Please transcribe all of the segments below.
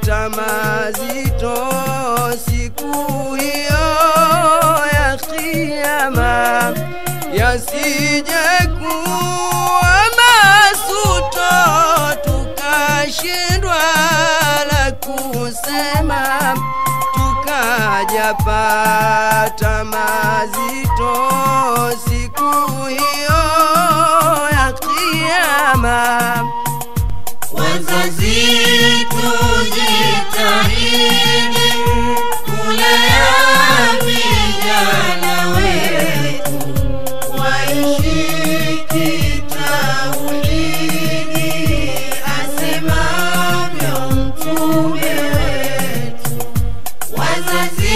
tutapata mazito siku hiyo ya kiyama, yasije kuwa masuto tukashindwa la kusema tukajapata mazito siku hiyo ya kiyama. Wazazi tujitahidi kulea vijana wetu waishi kitauhidi asemavyo mtume wetu. Wazazi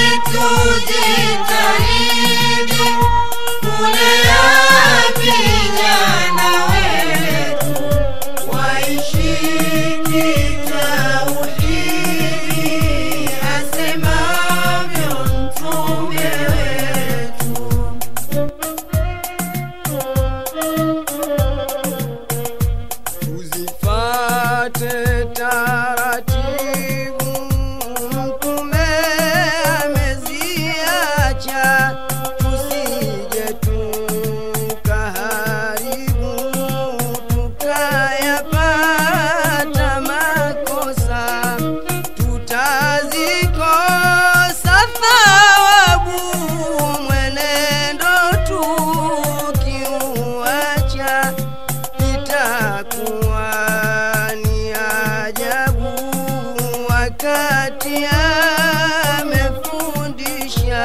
tujitahidi kulea vijana wetu waishi kitauhidi asemavyo mtume wetu. Tuzifate taratibu, mtume ameziacha, tusije tukaharibu, tukayapata makosa, tutazikosa thawabu, mwenendo tukiuacha itakuwa ni ajabu wakati amefundisha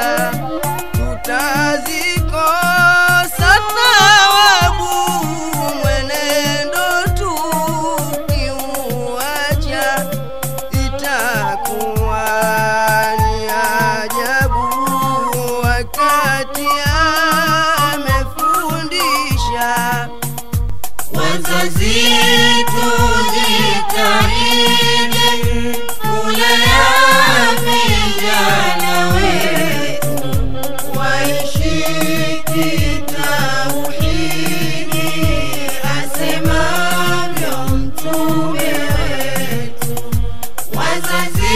tutazikosa thawabu mwenendo tukiuacha itakuwa ni ajabu wakati amefundisha Wazazi tujitahidi kulea vijana wetu waishi kitauhidi asemavyo mtume wetu. Wazazi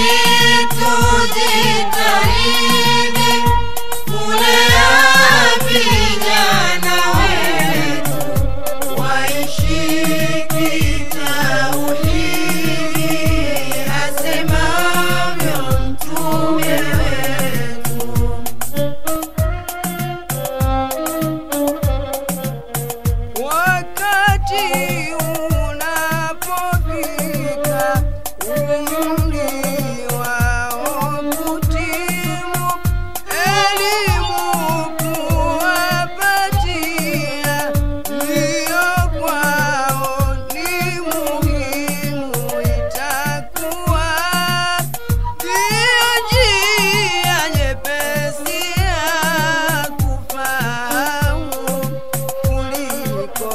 tujitahidi kulea vijana wetu waishi kitauhidi asemavyo mtume wetu. wakati unapofika umri wao kutimu elimu kuwapatia ndiyo kwao ni muhimu itakuwa ndiyo njia nyepesi ya kufahamu kuliko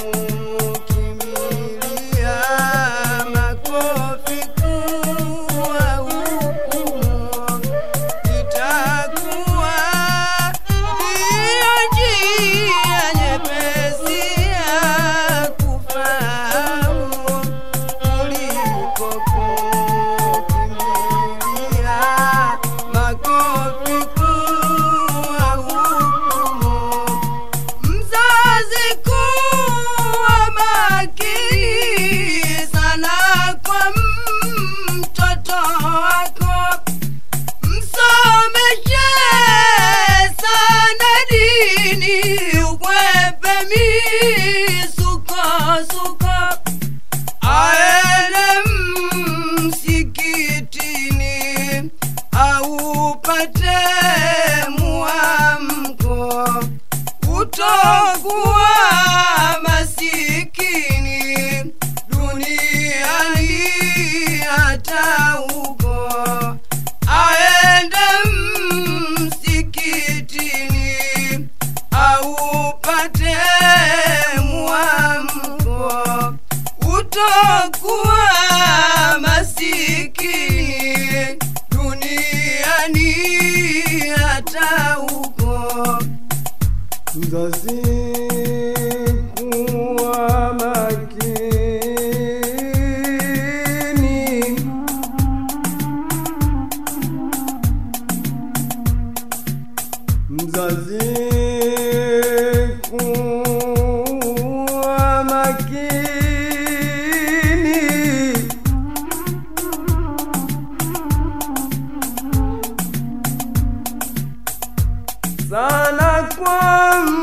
kukimbilia makofi kuwa hukumu. Itakuwa ndiyo njia nyepesi ya kufahamu kuliko kukimbilia makofi kuwa hukumu. Mzazi kuwa makini sana kwa mtoto wako, msomeshe sana dini, ukwepe misukosuko, aende msikitini aupate muamko utokuwa masikini duniani hata huko aende msikitini aupate muamko utokuwa masikini duniani hata huko mzazi kuwa makini kwa